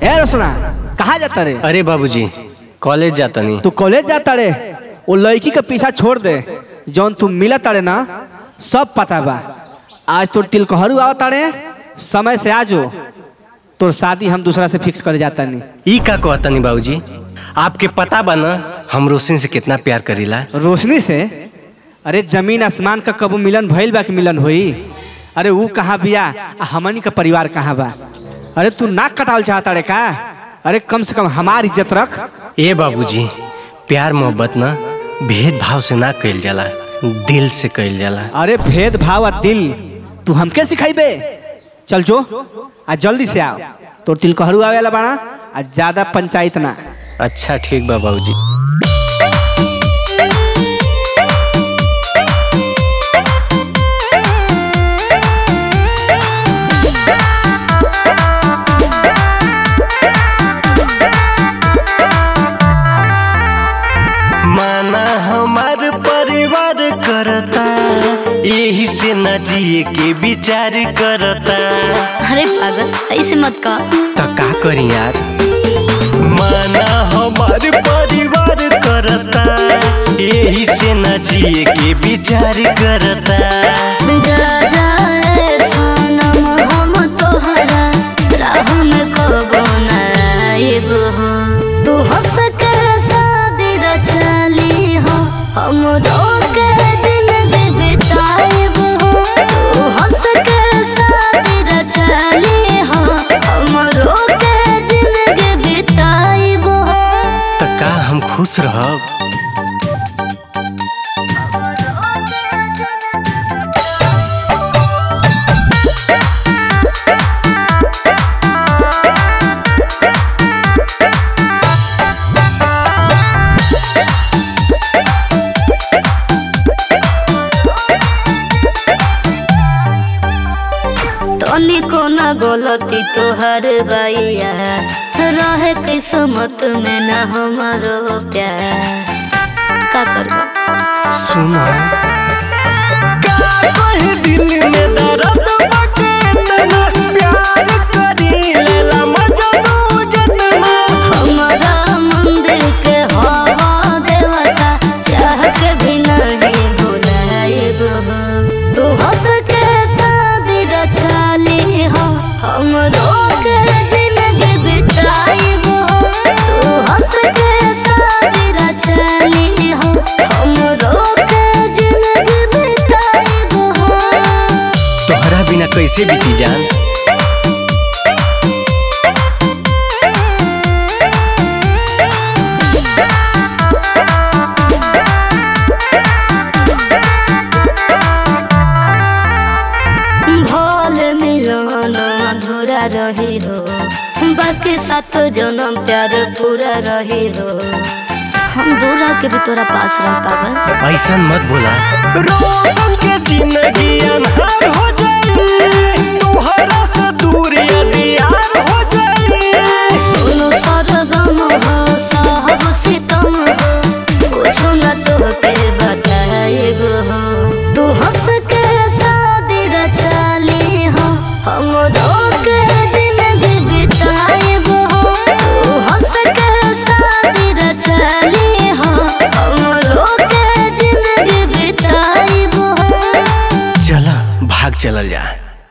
ए रोशना कहाँ जाता रे अरे बाबूजी कॉलेज जाता नहीं तू कॉलेज जाता रे वो लड़की के पीछा छोड़ दे जौन तू मिला तारे ना सब पता बा आज तोर तिलकहरू आवा तारे समय से आजो तोर शादी हम दूसरा से फिक्स करे जाता नहीं ई का कहता नहीं बाबूजी आपके पता बा ना हम रोशन से कितना प्यार करीला रोशनी से अरे जमीन आसमान का कबू मिलन भइल बा कि मिलन होई अरे वो कहाँ बिया आ हमनी का परिवार कहाँ बा अरे तू नाक कटावल चाहता रे का अरे कम से कम हमार इज्जत रख ए बाबूजी प्यार मोहब्बत ना भेदभाव से ना कइल जाला दिल से कइल जाला अरे भेद भाव आ दिल तू हमके सिखाइबे चल जो आ जल्दी से आओ तोर तिलकहरू आवेला बाड़ा आ ज्यादा पंचायत ना अच्छा ठीक बा बाबूजी माना हमार परिवार करता यही से न जिए के विचार करता अरे पागल ऐसे मत कह तो का करी यार माना हमार परिवार करता यही से न जिए के विचार करता जा जाए सनम हम तोहरा राह में कबो न आइब हो तू हंस के शादी रचली हो हम के जिंदगी बिताइब हो तू हंस के शादी रचली हो हम के जिंदगी बिताइब हो तो का हम खुश रहब तनिको न गलती तोहर बैया रहे किस्मत में न हमारो प्यार का करबा सुनो दिल में दर्द बाटे तना प्यार करी लेला मजनू जतना हमारा मंदिर के हवा देवता चाह के भी नहीं भुलाएब हो तू हंस के शादी रचाली हो हम के जिंदगी बिताइब हो तू हंस के शादी रचाली हो हम के जिंदगी बिताइब हो तोहरा बिना कैसे बीती जान भोल मिलन अधूरा रही हो बाकी सात जन्म प्यार पूरा रही हो हम दूर के भी तोरा पास रह पागल ऐसा मत बोला रोशन के जिंदगी अनहार हो जाए तोहरा से दूर यार हो जाए सुनो सरगम हो साहब सितम हो कुछ न तो के बताएब हो तू हंस के शादी रचाली हो हम के जिंदगी बिताएब हो तू हंस के शादी रचाली हो हम के जिंदगी बिताएब हो चला भाग चलल जा